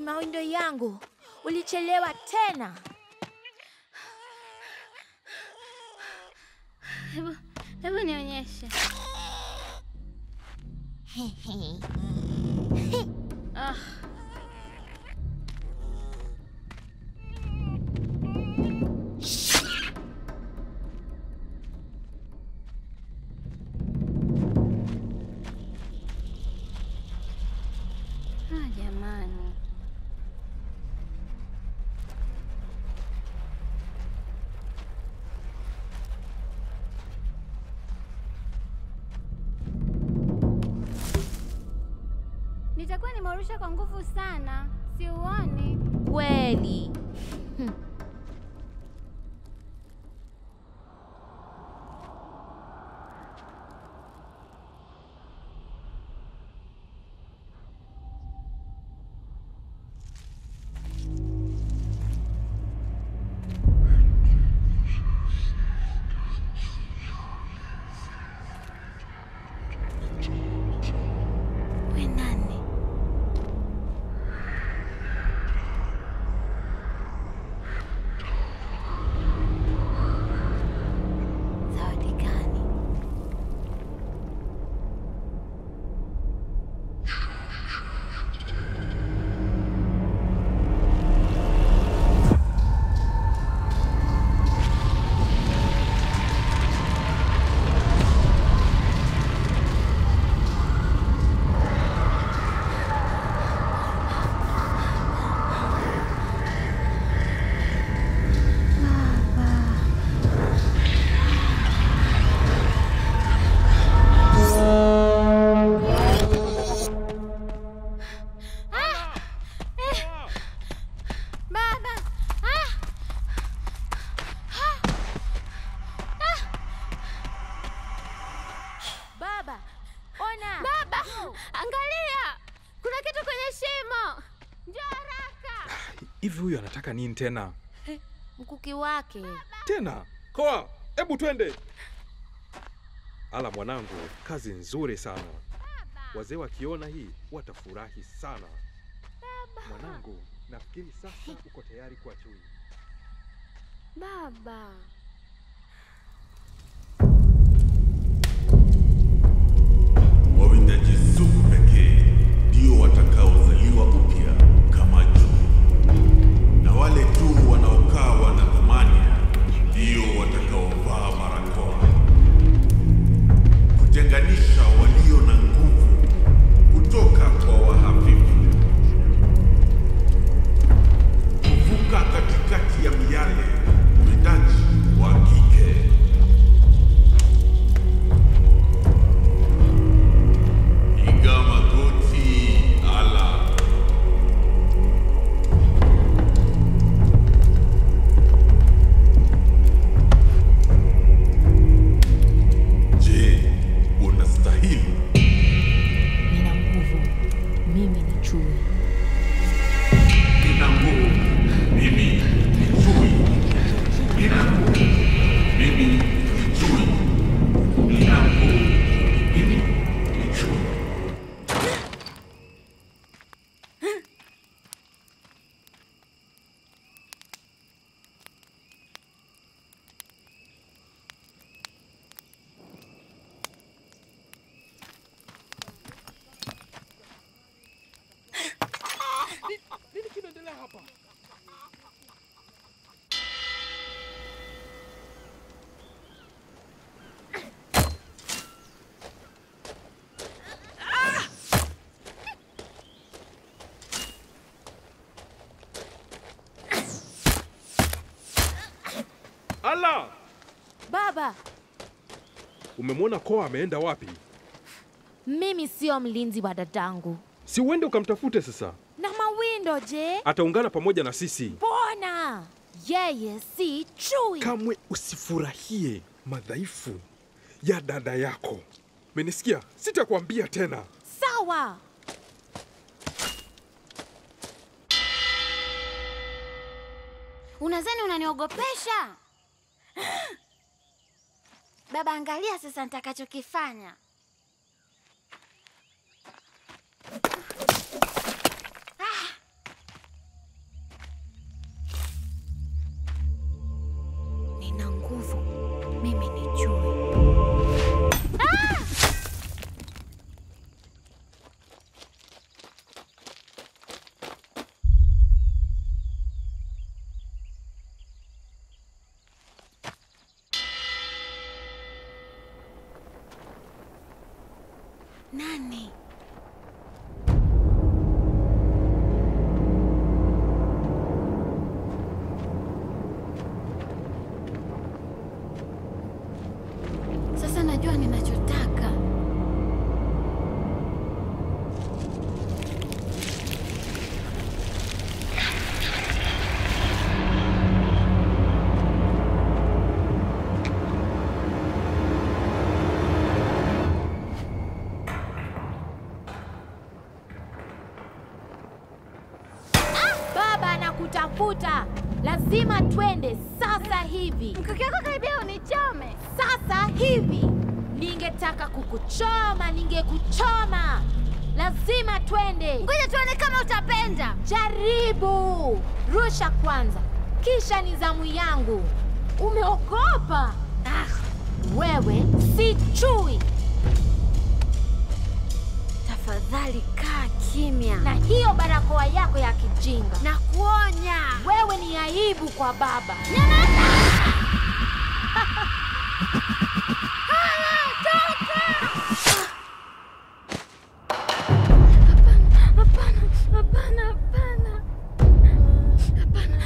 mawindo yangu, ulichelewa tena. Hebu hebu nionyeshe. Ah. Ah, jamani. Nitakuwa nimeurusha kwa nguvu sana, si uoni? Kweli. We nani? Zawadi gani? Baba! Ah! Ah! Baba, ona. Baba! Angalia! Kuna kitu kwenye shimo! Njoo haraka! Hivi huyu anataka nini tena? Mkuki wake. Tena koa, hebu twende. Ala mwanangu, kazi nzuri sana. Wazee wakiona hii watafurahi sana. Mwanangu, nafikiri sasa uko tayari kuwa chui. Baba! Wawindaji sugu pekee ndio watakaozaliwa upya kama juu, na wale tu wanaokaa wana thamani ndio watakaovaa barakoa, kutenganisha walio na nguvu kutoka kwa wahafifu, kuvuka katikati ya miale, mwindaji wa kike. Piga magoti, ala. Je, unastahili? Nina nguvu. Mimi ni chui. Nina nguvu. Mimi ni chui. Nina nguvu. Mimi ni chui. Nina nguvu. Mimi ni chui. Nini kinaendelea hapa? Ala, Baba, umemwona koa ameenda wapi? mimi sio mlinzi wa dadangu. Si uende ukamtafute sasa, Na mawindo je? ataungana pamoja na sisi. Mbona yeye si chui? Kamwe usifurahie madhaifu ya dada yako. Menisikia? Sitakwambia tena. Sawa. Unadhani unaniogopesha? Baba, angalia sasa nitakachokifanya. Ah! kukutafuta. Lazima twende sasa hivi, Mkuki wako karibia unichome. sasa hivi. Ningetaka kukuchoma, ningekuchoma. Lazima twende. Ngoja tuone kama utapenda. Jaribu rusha kwanza, kisha ni zamu yangu. Umeogopa? Ah, wewe si chui, Tafadhali kaa kimya na hiyo barakoa yako ya kijinga, na kuonya. wewe ni aibu kwa baba. Hapana, hapana, hapana. Hapana.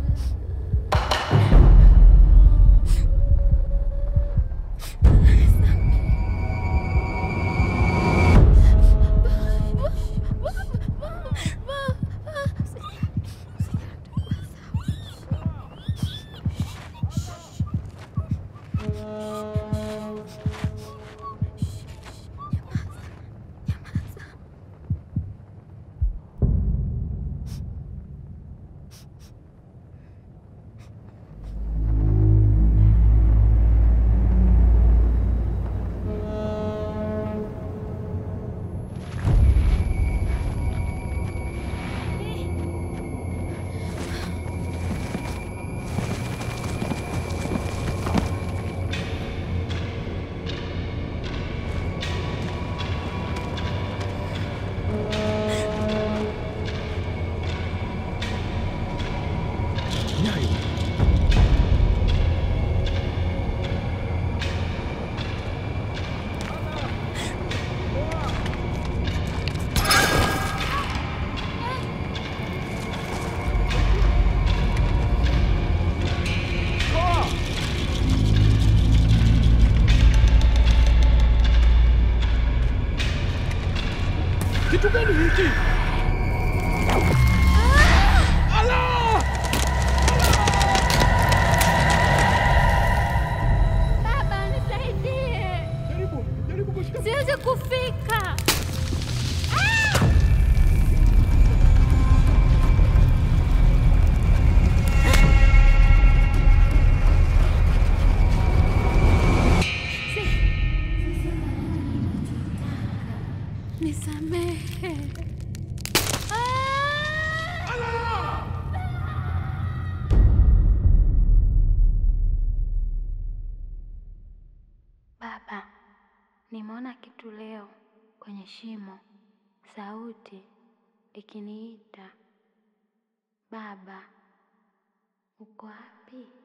Nyayo. Kitu gani hiki? Allah! Baba, nisaidie. Jaribu, jaribu kushika. Siwezi kufika. Nisamehe. Baba, nimeona kitu leo kwenye shimo, sauti ikiniita. Baba, uko wapi?